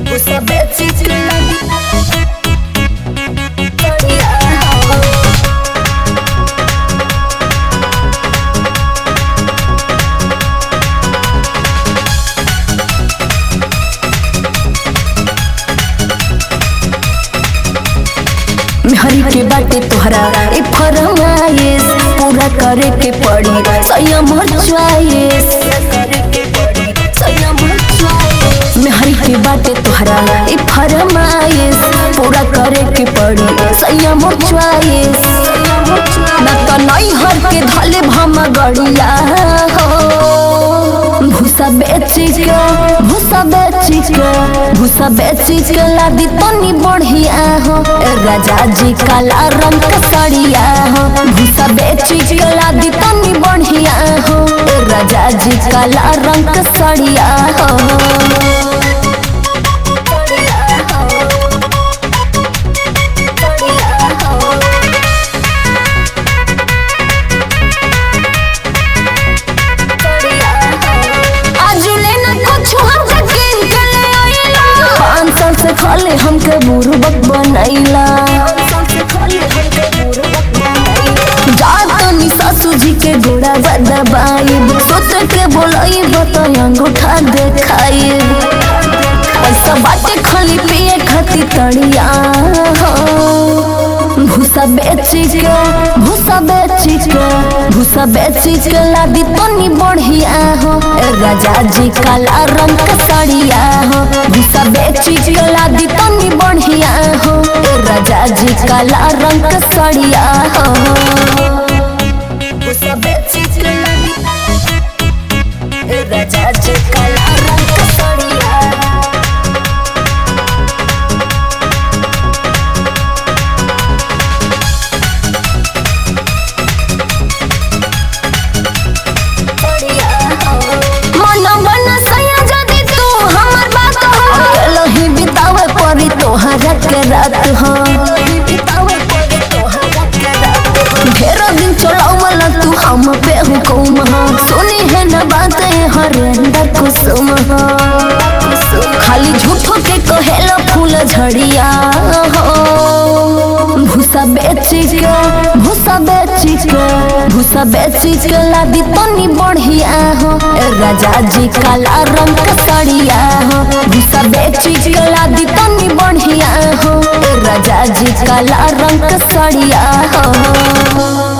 सब चीज लगी बढ़िया हो हरी के बाटे तोहरा ए फरमाइश पूरा करे के पड़ी संयम चॉइस मेहरी के बाटे तोहरा ए फरमाइश पूरा करे के पड़ी संयम चॉइस ना तो नहीं हर के धले भम गड़िया हो भूसा बेची के भूसा बेची के भूसा बेची के लादी तनी बढ़िया हो ए राजा जी काला रंग के सड़िया हो भूसा बेची के लादी तनी बढ़िया हो ए राजा जी काला रंग के सड़िया हो आजुले ना कुछ हमके किन के ले आइला पाँच साल से खाले हमके बुरबक बनैला जात नी सासू जी के गोड़ा दबाई सोच के बोलाई तो अंगूठा देखाई पैसा बाटे खाली पिए खाती तड़िया हो भूसा बेची के भूसा बेची के भूसा बेची के लादी तनी बढ़िया हो ए राजा जी काला रंग के सड़िया हो भूसा बेची के लादी तनी बढ़िया हो ए राजा जी काला रंग के सड़िया हो भूसा बेची के लादी ए राजा जी काला रंग के सड़िया मन बन सया जदी तू हमर बात हो अकेला ही बितावे परी तोहरा के रात हो ढेर दिन चलावला तू हम पे हुकुम हो सुनी है न बात हरेंद्र कुसुम हो खाली झूठो के कहेला फूल झड़िया हो भूसा बेची के भूसा बेची के भूसा बेची के लादी तनी बढ़िया हो ए राजा जी काला रंग के सड़िया हो भूसा बेची के लादी तनी बढ़िया हो ए राजा जी काला रंग के सड़िया हो